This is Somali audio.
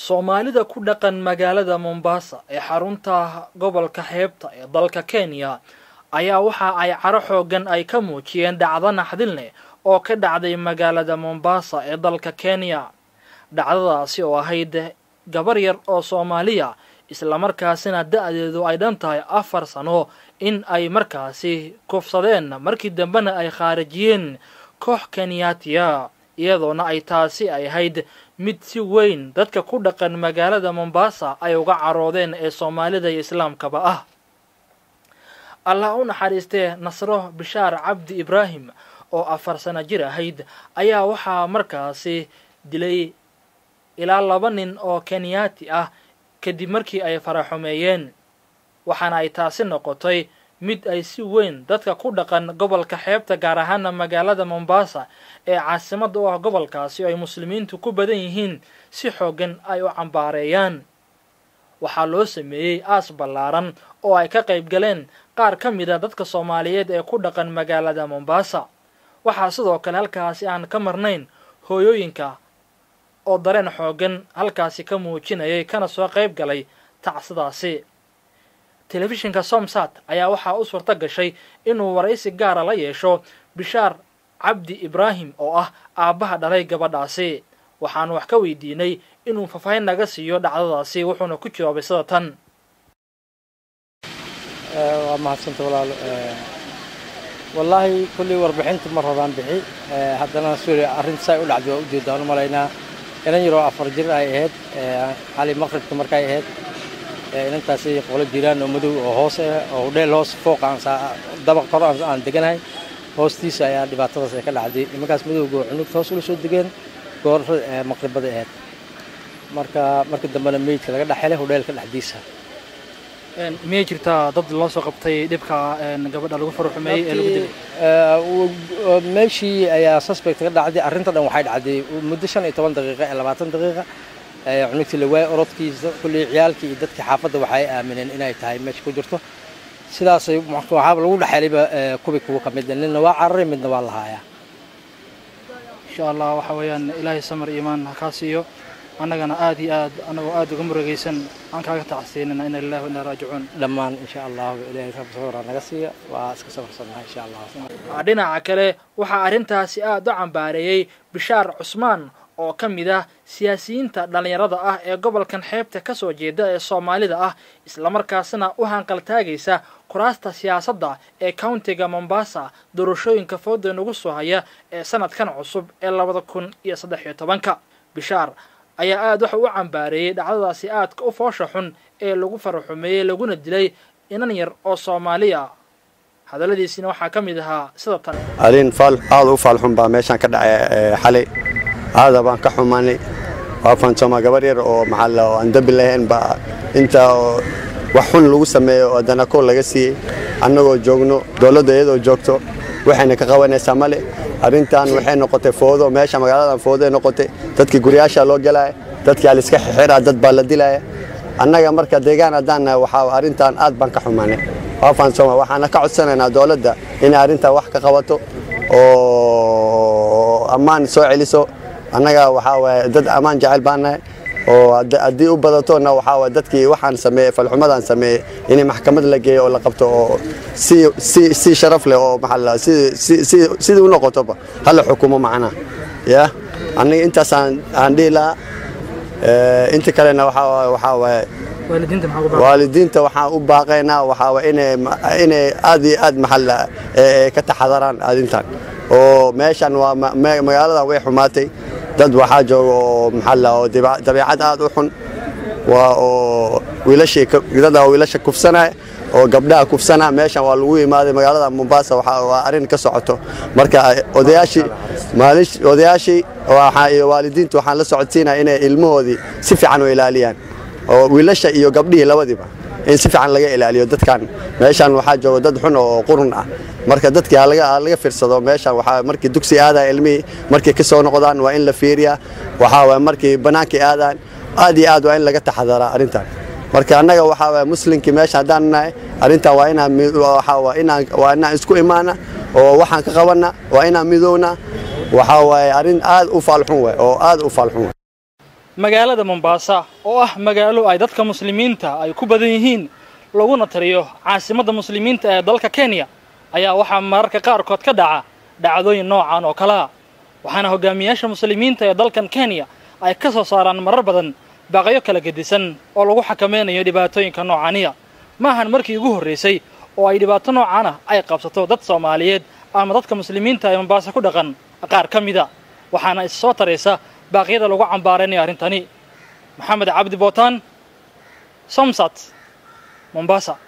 soomaalida ku dhaqan magaalada mombasa ee xarunta gobolka xeebta ee dalka kenya ayaa waxa ay caro xoogan ay ka muujiyeen dhacdo naxdin leh oo ka dhacday magaalada mombasa ee dalka kenya dhacdadaasi oo ahayd gabar yar oo soomaaliya islamarkaasina da-deedu ay dhan tahay afar sano in ay markaasi kufsadeen markii dambena ay khaarijiyeen koox kenyaatiya iyadoona ay taasi ay ahayd mid si weyn dadka ku dhaqan magaalada mombasa ay uga caroodeen ee soomaalida iyo islaamkaba ah allah u naxariistee nasro bishaar cabdi ibraahim oo afar sano jir ahayd ayaa waxaa markaasi dilay ilaa laba nin oo kenyaati ah kadib markii ay faraxumeeyeen waxaana ay taasi noqotay mid ay si weyn dadka ku dhaqan gobolka xeebta gaar ahaana magaalada mombasa ee caasimadda u ah gobolkaasi oo ay muslimiintu ku badan yihiin si xoogan ay u cambaareeyaan waxaa loo sameeyey aas ballaaran oo ay ka qayb galeen qaar ka mid a dadka soomaaliyeed ee ku dhaqan magaalada mombasa waxaa sidoo kale halkaasi aan ka marnayn hooyooyinka oo dareen xoogan halkaasi ka muujinayay kana soo qayb galay tacsidaasi telefishinka somsat ayaa waxaa u suurto gashay inuu waraysi gaara la yeesho bishaar cabdi ibraahim oo ah aabbaha dhalay gabadhaasi waxaanu wax ka weydiinay inuu faahfaahin naga siiyo dhacdadaasi wuxuuna ku jawaabay sida tan waa mahadsanta walaalo wallaahi kullii warbixinta mar horaan bixi haddana suuriya arrinta say u dhacday waa ujeedaan u malaynaa inan yaroo afar jir ay ahayd xali maqribka markay ahayd inantaasi qolo jiraan oo madow oo hoos ah oo hudheel hoos fooq aan dabaq kor aan deganahay hoostiisa ayaa dhibaatadaas ay ka dhacday nimankaas madowga oo cunugta hoos ula soo degeen goor maqribada ahayd marka marka dambena meydka laga dhex helay hudheelka dhexdiisa miyay jirtaa dad loo soo qabtay dhibka gabadha lagu faruxumeeyey ee lagu dilay meeshii ayaa suspect ka dhacday arrinta dhan waxay dhacday muddo shan iyo toban daqiiqa ee labaatan daqiiqa cunugtii la waayay orodkiisa kullii ciyaalkii iyo dadkii xaafadda waxay aamineen inay tahay meesha ku jirto sidaasay waxaaba lagu dhexelayba kubi kuwa ka mid ninna waa cararay midna waa lahaayaa insha allah waxa weeyaan ilaahay samar iimaan ha kaa siiyo annagana aad iyo aad annagoo aad uga murugaysan aan kaaga tacsiinana ina lillahi wa inaa raajicuun dhammaan insha allahu ilaahay rabbi sawira naga siiya waa iska safarsannahay insha allah dhinaca kale waxaa arrintaasi aad u cambaareeyey bishaar cusmaan oo ka mid ah siyaasiyiinta dhallinyarada ah ee gobolkan xeebta ka soo jeeda ee soomaalida ah islamarkaasina u hanqaltaagaysa kuraasta siyaasadda ee countiga mombasa doorashooyinka fooda nagu soo haya ee sanadkan cusub ee labada kun iyo saddex iyo tobanka bishaar ayaa aad waxa u cambaareeyey dhacdadaasi aadka u foosha xun ee lagu faraxumeeyey laguna dilay inan yar oo soomaaliya hadalladiisina waxaa ka mid ahaa sida tan arrin faal aad u faalxun baa meeshaan ka dhacay xalay aada baan ka xumaanay waa faansooma gabar yar oo maxalla oo aan dambi lahayn baa inta wax xun lagu sameeyo oo haddana kool laga siiyey annagoo joogno dowladda iyadoo joogto waxayna ka qabanaysaa male arrintan waxay noqotay foodo meesha magaaladan foodoay noqotay dadkii guryaasha loo gelaya dadkii aliska xixira dad baa la dilaya annaga marka deegaan haddaan waxaa arrintan aad baan ka xumaanay waa faansooma waxaana ka codsanaynaa dowladda inay arrintan wax ka qabato oo ammaan soo celiso annaga waxaa waaye dad ammaan jecel baan nahay oo haddii u badatona waxaa waaye dadkii waxaan sameeyey falxumadan sameeyey in maxkamad la geeyo oo la qabto oo si si si sharaf leh oo maxaa si si si sidii u noqotoba hala xukumo macnaha ya aniga intaasaan aan dhihi lahaa inta kalena waxaa waxaa waaye waalidiinta waxaan u baaqaynaa waxaa waaye inay inay aad iyo aad maxalla ka taxadaraan arrintan oo meeshan waa magaaladan way xumaatay dad waxaa jooga oo maxalla oo dabeecad aad u xun waa oo wiilashii dad wiilasha kufsanaya oo gabdhaha kufsanaa meeshan waa lagu imaaday magaalada mombasa waa arrin ka socoto marka odayaashii odayaashii iyo waalidiintu waxaan la socodsiinaya inay ilmahoodii si fiican u ilaaliyaan oo wiilasha iyo gabdhihii labadiiba in si fiican laga ilaaliyo dadkan meeshan waxaa jooga dad xun oo qurun ah marka dadkii laga fiirsado meeshan waxaa markii dugsi aadaya ilmihii markay ka soo noqdaan waa in la fiiriyaa waxaa waay markii bannaankii aadaan aad iyo aad waa in laga taxadaraa arrintan marka annaga waxaa waay muslimkii meesha haddaan nahay arrintan waa inaan waxaa waa inaan waa inaan isku imaana oo waxaan ka qabanna waa inaan midowna waxaa waaye arrin aad u faalxun waay oo aad u faalxun waay magaalada mombaasa oo ah magaalo ay dadka muslimiinta ay ku badan yihiin laguna tariyo caasimadda muslimiinta ee dalka kenya ayaa waxaa mararka qaarkood ka dhaca dhacdooyin noocan oo kalea waxaana hogaamiyaasha muslimiinta ee dalkan kenya ay ka soo saaraan marar badan baaqyo kala gedisan oo lagu xakameynayo dhibaatooyinka noocaniya ma ahan markii ugu horraysay oo ay dhibaato noocan ah ay qabsato dad soomaaliyeed ama dadka muslimiinta ee mombaasa ku dhaqan qaar ka mida waxaana is soo taraysa baaqyada lagu cambaaraynayo arrintani maxamed cabdi bootaan somsat mombasa